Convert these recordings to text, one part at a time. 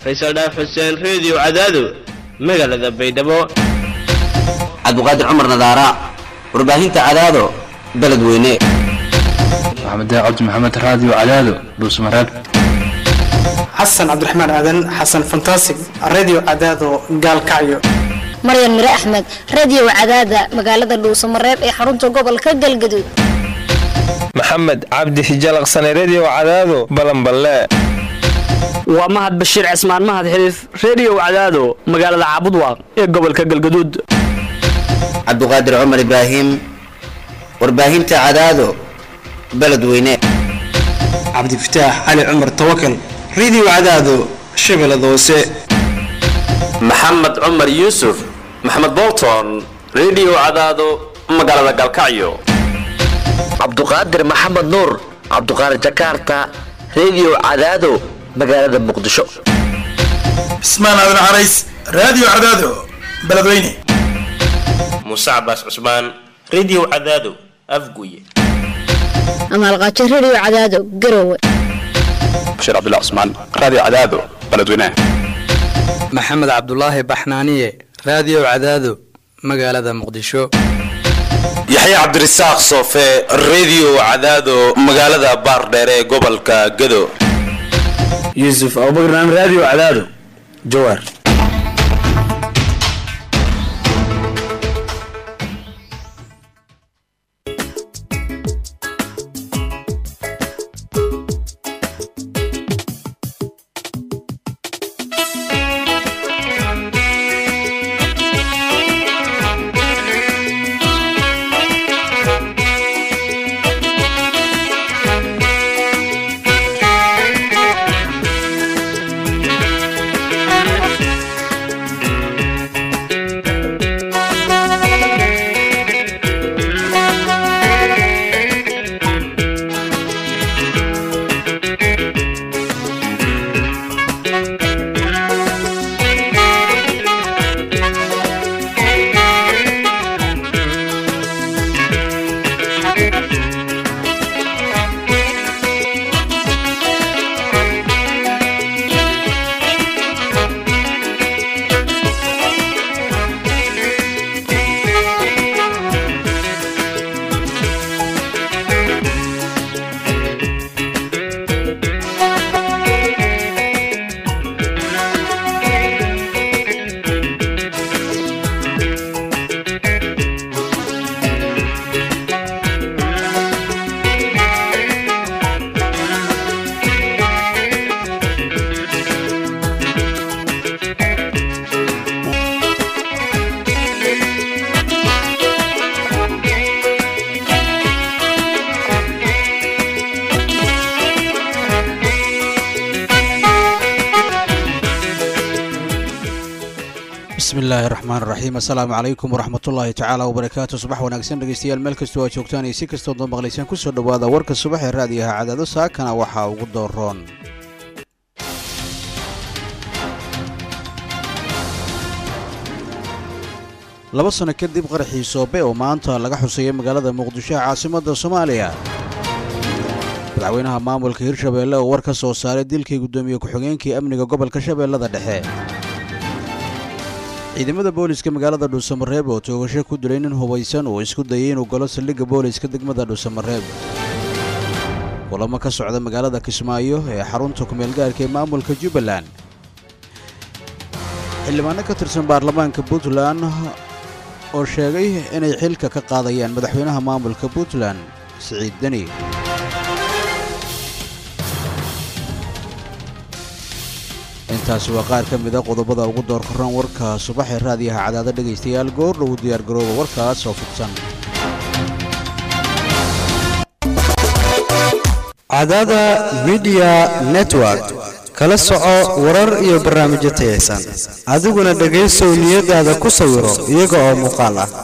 faysal dhaaf xuseen reediyo cadaado magaalada baydhabo cabdiqaadir cumar nadaara warbaahinta cadaado beledweyne maxamed cabdi maxamed raadiyo cadaado dhuusmareeb xasan cabdiraxmaan aadan xasan fantasig radio cadaado gaalkacyo maryan mire axmed radio cadaada magaalada dhuusamareeb ee xarunta gobolka galgaduud maxamed cabdi hijalaqsane redio cadaado balanballe waa mahad bashiir cismaan mahad xiliif reediyo cadaado magaalada caabudwaaq ee gobolka galgaduud cabdiqaadir cumar ibraahim warbaahinta cadaado beledweyne cabdifataax cali cumar tawakal radio cadaado shabeellada hoose maxamed cumar yuusuf maxamed bolton redio cadaado magaalada galkacyo cabduqaadir maxamed nuur cabduqaadir jakarta redio cadaado magaalada muqdisho cismaan aadan carays radio cadaado beledweyne muuse cabaas cusmaan redio cadaado afguye amaalqaajo redio cadaado garowe bashiir cabdullah cusmaan radio cadaado beledweyne maxamed cabdulaahi baxnaaniye radio cadaado magaalada muqdisho yaxya cabdirasaaq soofe redio cadaado magaalada baardheere ee gobolka gado yuusuf abubakar radio cadaado jawaar bismillahi raxmaan raxiim assalaamu calaykum waraxmatullaahi tacaala wabarakaatu subax wanaagsan dhegeystayaal meel kastoo aad joogtaan iyo si kastood noo maqlaysaan kusoo dhowaada warka subax ee raadiyaha cadaado saakana waxaa ugu dooroon laba sano kadib qaraxii soobe oo maanta laga xusayay magaalada muqdisho ee caasimadda soomaaliya madaxweynaha maamulka hirshabeelle oo war ka soo saaray dilkii guddoomiye ku-xigeenkii amniga gobolka shabeellada dhexe ciidamada booliska magaalada dhuusamareeb oo toogasho ku dilay nin hubaysan uu isku dayay inuu galo saldhigga booliska degmada dhuusamareeb kulamo ka socda magaalada kismaayo ee xarunta kumeelgaarka ee maamulka jubbaland xildhibaano ka tirsan baarlamaanka puntland oo sheegay inay xilka ka qaadayaan madaxweynaha maamulka puntland siciid deni intaasi waa qaar ka mida qodobada ugu door korran warka subax ee raadiyaha cadaado dhegaystayaal goor dhowu diyaargarooba warkaas oo fidsan cadaada midiya network kala soco warar iyo barnaamijyo tayaysan adiguna dhegaysow niyadaada ku sawiro iyaga oo muuqaal ah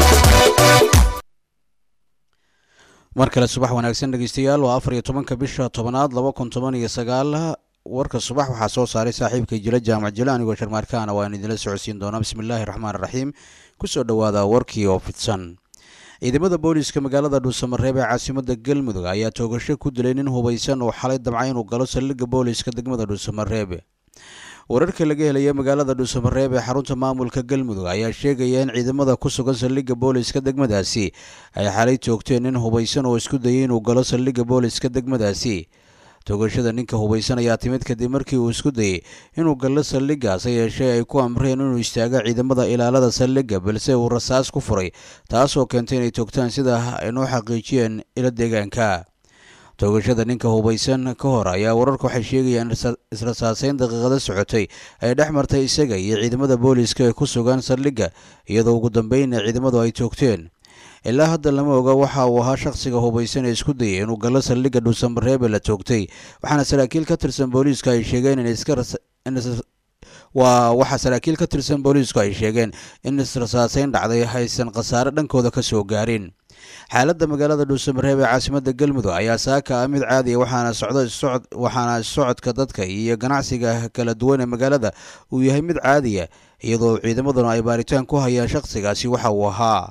mar kale subax wanaagsan dhegaystayaal waa afar iyo tobanka bisha tobanaad laba kun toban iyo sagaal warka subax waxaa soo saaray saaxiibka jila jaamac jile anigoo sharmaarkaana waan idinla socodsiin doonaa bismillaahi raxmaan raxiim kusoo dhowaada warkii oo fidsan ciidamada booliiska magaalada dhuusamareeb ee caasimada galmudug ayaa toogasho ku dilay nin hubaysan oo xalay damca inuu galo saldhigga booliiska degmada dhuusamareeb wararka laga helaya magaalada dhuusamareeb ee xarunta maamulka galmudug ayaa sheegaya in ciidamada ku sugan saldhigga booliska degmadaasi ay xalay toogteen nin hubaysan oo isku dayay inuu galo saldhigga booliska degmadaasi toogashada ninka hubaysan ayaa timid kadib markii uu isku dayey inuu gallo saldhiggaas ha yeeshee ay ku amreen inuu istaago ciidamada ilaalada saldhigga balse uu rasaas ku furay taasoo keentay inay toogtaan sida aynoo xaqiijiyeen ilo deegaanka toogashada ninka hubaysan ka hor ayaa wararku waxay sheegayaan israsaaseyn daqiiqada socotay ay dhex martay isaga iyo ciidamada booliiska ee ku sugan saldhigga iyadoo ugu dambeynna ciidamadu ay toogteen ilaa hadda lama oga waxa uu ahaa shakhsiga hubaysan ee isku dayay inuu gallo saldhigga dhuusamareebe la toogtay waxaana saraakiil ka tirsan booliisku ay sheegeen in iska waa waxaa saraakiil ka tirsan booliisku ay sheegeen in israsaaseyn dhacday haysan khasaare dhankooda ka soo gaarin xaaladda magaalada dhuusamareeb ee caasimadda galmudug ayaa saaka ah mid caadiya waxaana socdo issocod waxaana socodka dadka iyo ganacsiga kala duwan ee magaalada uu yahay mid caadiya iyadoo ciidamaduna ay baaritaan ku hayaan shakhsigaasi waxa uu ahaa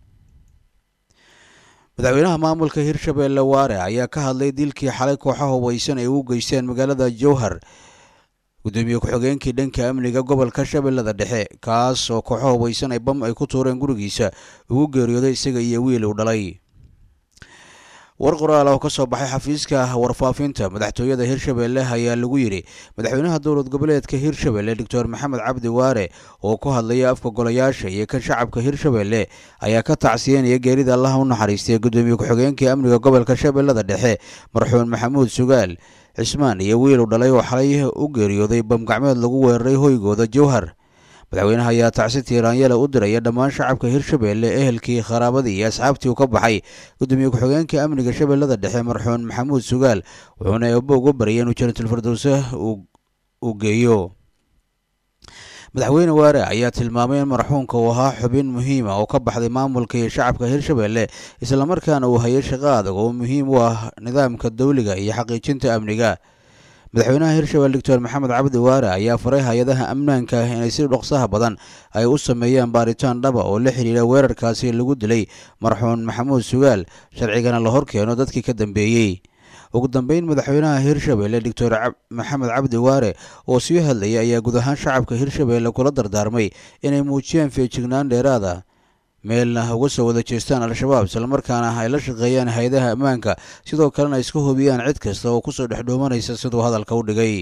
madaxweynaha maamulka hirshabeelle waare ayaa ka hadlay dilkii xalay kooxa hubaysan ay u geysteen magaalada jowhar gudoomiye ku-xigeenkii dhanka amniga gobolka shabeellada dhexe kaas oo kooxo hubaysan ay bam ay ku tuureen gurigiisa ugu geeriyooday isaga iyo wiil uu dhalay war qoraal oo ka soo baxay xafiiska warfaafinta madaxtooyada hirshabeelle ayaa lagu yidhi madaxweynaha dowlad goboleedka hirshabeelle doctor maxamed cabdi waare oo ku hadlaya afka golayaasha iyo kan shacabka hirshabeelle ayaa ka tacsiyenaya geerida allaha u naxariistay gudoomiye ku-xigeenkii amniga gobolka shabeellada dhexe marxuun maxamuud sugaal cismaan iyo wiil u dhalay oo xalay u geeriyooday bamgacmeed lagu weeraray hoygooda jowhar madaxweynaha ayaa tacsi tiiraanyale u diraya dhammaan shacabka hirshabeelle ehelkii qaraabadii iyo asxaabtii u ka baxay gudoomiye ku-xigeenka amniga shabeellada dhexe marxuun maxamuud sugaal wuxuuna eebo ugu baryay inuu janatulfirdowse uu geeyo madaxweyne waare ayaa tilmaamay in marxuunka uu ahaa xubin muhiima oo ka baxday maamulka iyo shacabka hirshabeelle islamarkaana uu hayay shaqo adag oo muhiim u ah nidaamka dawliga iyo xaqiijinta amniga madaxweynaha hirshabelle doctor maxamed cabdi waare ayaa faray hay-adaha amnaanka inay si dhoksaha badan ay u sameeyaan baaritaan dhaba oo la xidhiira weerarkaasi lagu dilay marxuun maxamuud sugaal sharcigana la hor keeno dadkii ka dambeeyey ugu dambeyn madaxweynaha hirshabelle doctor maxamed cabdi waare oo sii hadlayay ayaa guud ahaan shacabka hirshabelle kula dardaarmay inay muujiyaan feejignaan dheeraada meelna uga soo wada jeestaan al-shabaab islamarkaana ay la shaqeeyaan hay-adaha ammaanka sidoo kalena iska hubiyaan cid kasta oo kusoo dhex dhoomanaysa siduu hadalka u dhigay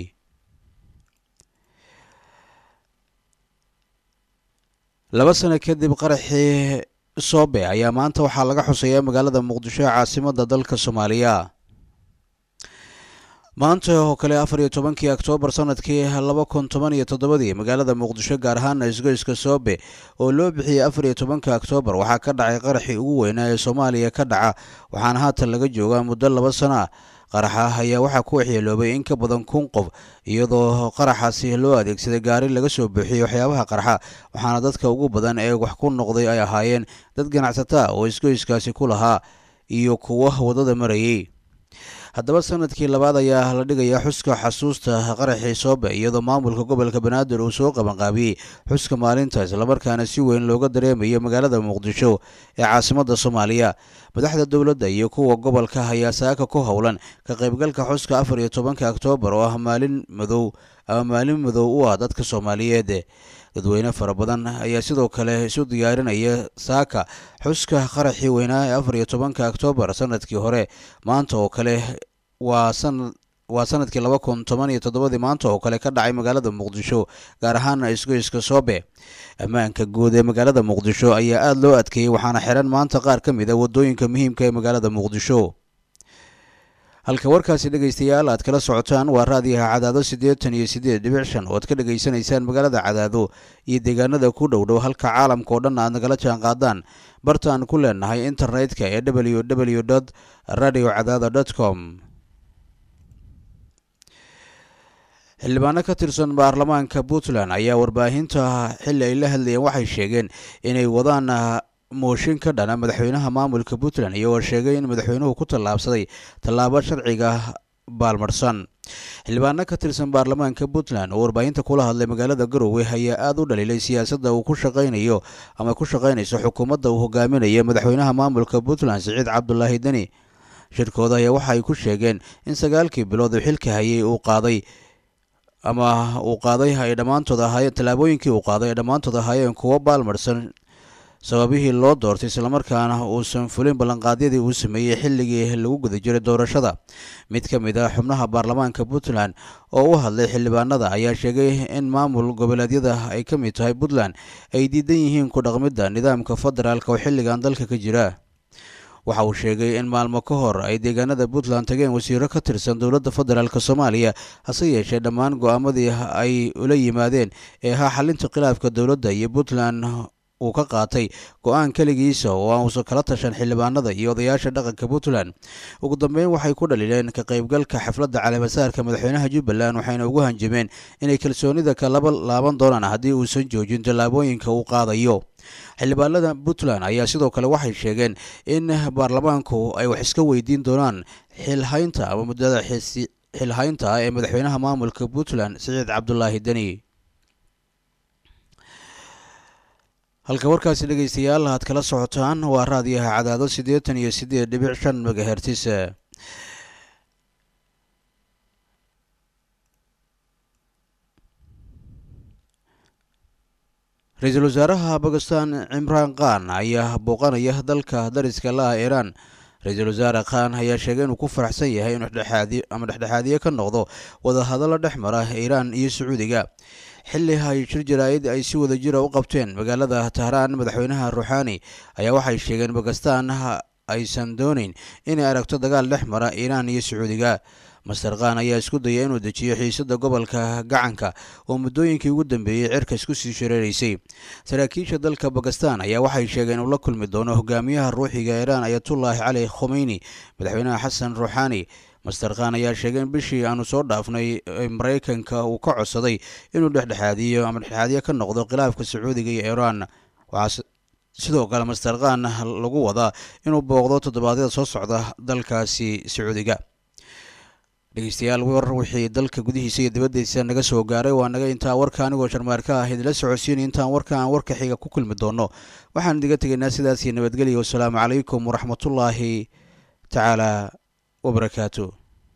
laba sano kadib qaraxii soobe ayaa maanta waxaa laga xuseeyaa magaalada muqdisho ee caasimadda dalka soomaaliya maanta oo kale afar iyo tobankii oktoobar sanadkii laba kun toban iyo toddobadii magaalada muqdisho gaar ahaana isgoyska soobe oo loo bixiyey afar iyo tobanka oktoobar waxaa ka dhacay qaraxii ugu weynaa ee soomaaliya ka dhaca waxaana haatan laga joogaa muddo laba sano ah qaraxa ayaa waxaa ku waxyeeloobay in ka badan kun qof iyadoo qaraxaasi loo adeegsaday gaari laga soo buuxiyey waxyaabaha qarxa waxaana dadka ugu badan ee wax ku noqday ay ahaayeen dad ganacsata oo isgoyskaasi ku lahaa iyo kuwa waddada marayay haddaba sanadkii labaad ayaa la dhigayaa xuska xasuusta qaraxii soobe iyadoo maamulka gobolka banaadir uu soo qabanqaabiyey xuska maalinta islamarkaana si weyn looga dareemayo magaalada muqdisho ee caasimadda soomaaliya madaxda dowladda iyo kuwa gobolka ayaa saaka ku howlan ka qaybgalka xuska afar iyo tobanka oktoobar oo ah maalin madow ama maalin madow u ah dadka soomaaliyeed dadweyne fara badan ayaa sidoo kale isu diyaarinaya saaka xuska qaraxii weynaa ee afar iyo tobanka oktoobar sanadkii hore maanta oo kale waa sanad waa sanadkii laba kun toban iyo toddobadii maanta oo kale ka dhacay magaalada muqdisho gaar ahaana isgoyska soobe ammaanka guud ee magaalada muqdisho ayaa aada loo adkeeyey waxaana xiran maanta qaar ka mid a waddooyinka muhiimka ee magaalada muqdisho halka warkaasi dhegaystayaal aad kala socotaan waa raadiyaha cadaado siddeetan iyo siddeed dhibic shan oo aad ka dhegaysanaysaan magaalada cadaado iyo deegaanada ku dhow dhow halka caalamka oo dhan aad nagala jaan qaadaan bartaan ku leenahay internetka ee w w dot radio cadaado dot com xildhibaano ka tirsan baarlamaanka puntland ayaa warbaahinta xilli ay la hadlayeen waxay sheegeen inay wadaan mooshin ka dhana madaxweynaha maamulka puntland iyagoo sheegay in madaxweynuhu ku tallaabsaday tallaabo sharciga baalmarsan xildhibaano ka tirsan baarlamaanka puntland oo warbaahinta kula hadlay magaalada garowe ayaa aada u dhaliilay siyaasadda uu ku shaqaynayo ama ku shaqaynayso xukuumadda uu hogaaminayo madaxweynaha maamulka puntland siciid cabdulaahi deni shirkooda ayaa waxa ay ku sheegeen in sagaalkii bilood uu xilka hayay uu qaaday ama uu qaaday ay dhammaantood ahaayeen tallaabooyinkii uu qaaday ay dhammaantood ahaayeen kuwo baalmarsan sababihii loo doortay islamarkaana uusan fulin ballanqaadyadii uu sameeyey xilligii lagu guda jiray doorashada mid ka mid ah xubnaha baarlamaanka puntland oo u hadlay xildhibaanada ayaa sheegay in maamul goboleedyada ay ka mid tahay puntland ay diidan yihiin ku dhaqmidda nidaamka federaalk oo xilligan dalka ka jira waxa uu sheegay in maalmo ka hor ay deegaanada puntland tageen wasiiro ka tirsan dowladda federaalk soomaaliya hase yeeshee dhammaan go-aamadii ay ula yimaadeen ee ahaa xalinta khilaafka dowladda iyo puntland uu ka qaatay go-aan keligiisa oo aan uusan kala tashan xildhibaanada iyo odayaasha dhaqanka puntland ugu dambeyn waxay ku dhaliileen ka qaybgalka xafladda caleemasaarka madaxweynaha jubbaland waxayna ugu hanjameen inay kalsoonida ka laba laaban doonaan haddii uusan joojin tallaabooyinka uu qaadayo xildhibaanada puntland ayaa sidoo kale waxay sheegeen in baarlamaanku ay wax iska weydiin doonaan xilhaynta ama muddada xilhaynta ee madaxweynaha maamulka puntland siciid cabdulaahi deni halka warkaasi dhegeystayaal aad kala socotaan waa raadiyaha cadaado siddeetan iyo siddeed dhibic shan megahertis ra-iisul wasaaraha bakistan cimraan khan ayaa booqanaya dalka dariska la ah iiraan ra-iisul wasaare khan ayaa sheegay inuu ku faraxsan yahay inuu dhexdhexaadi ama dhexdhexaadiye ka noqdo wadahadallo dhex mara iiraan iyo sacuudiga xilli ay shir jaraa'id ay si wada jira u qabteen magaalada tahraan madaxweynaha ruuxaani ayaa waxay sheegeen bakistan aysan dooneyn inay aragto dagaal dhex mara iiraan iyo sacuudiga master khan ayaa isku daya inuu dejiyo xiisada gobolka gacanka oo muddooyinkii ugu dambeeyey cirka isku sii shareeraysay saraakiisha dalka bakistan ayaa waxay sheegeen inuu la kulmi doono hogaamiyaha ruuxiga iiraan ayatullaahi cali khomeyni madaxweynaha xasan ruuxaani master khan ayaa sheegay in bishii aanu soo dhaafnay maraykanka uu ka codsaday inuu dhexdhexaadiyo ama dhexdhexaadiyo ka noqdo khilaafka sacuudiga iyo iiraan waxaa sidoo kale master khan lagu wadaa inuu booqdo toddobaadyada soo socda dalkaasi sacuudiga dhegeystayaal war wixii dalka gudihiisa iyo dibaddiisa naga soo gaaray waa naga intaa warka anigoo sharmaarka ah idinla socodsiinay intaan warka aan warka xiga ku kulmi doono waxaan idiga tegaynaa sidaasii nabadgelya wasalaamu calaykum waraxmatullaahi tacaala wabarakaatu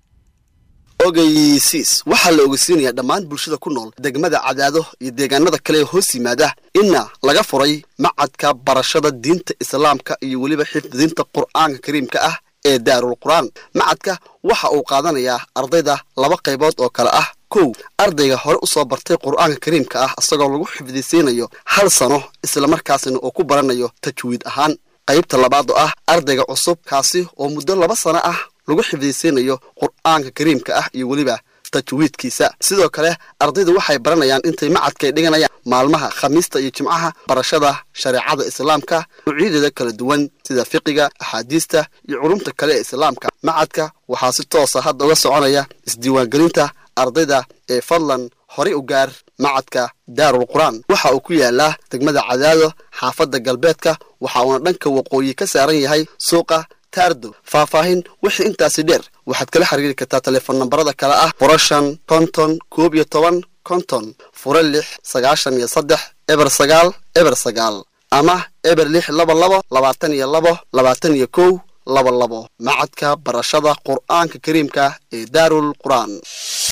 ogeysiis waxaa la ogeysiinayaa dhammaan bulshada ku nool degmada cadaado iyo deegaanada kale ee hoos yimaada inna laga furay macadka barashada diinta islaamka iyo weliba xifdidinta qur'aanka kariimka ah ee daarul qur'aan macadka waxa uu qaadanayaa ardayda laba qaybood oo kale ah kow ardayga hore u soo bartay qur'aanka kariimka ah isagoo lagu xifdisiinayo hal sano islamarkaasina uu ku baranayo tajwiid ahaan qaybta labaad oo ah ardayga cusub kaasi oo muddo laba sano ah lagu xifdisiinayo qur'aanka kariimka ah iyo weliba tajwiidkiisa sidoo kale ardaydu waxay baranayaan intay macadkay dhiganayaan maalmaha khamiista iyo jimcaha barashada shareecada islaamka nuucyadeeda kala duwan sida fiqiga axaadiista iyo culumta kale ee islaamka macadka waxaa si toosa hadda uga soconaya isdiiwaangelinta ardayda ee fadlan horay u gaar macadka daarul qur'aan waxa uu ku yaalaa degmada cadaado xaafadda galbeedka waxa uuna dhanka waqooyi ka saaran yahay suuqa taardo faahfaahin wixii intaasi dheer waxaad kala xiriiri kartaa telefoon nambarada kale ah furo shan konton koob iyo toban konton furo lix sagaashan iyo saddex eber sagaal eber sagaal ama eber lix laba labo labaatan iyo labo labaatan iyo kow laba labo macadka barashada qur'aanka kariimka ee daarul qur'aan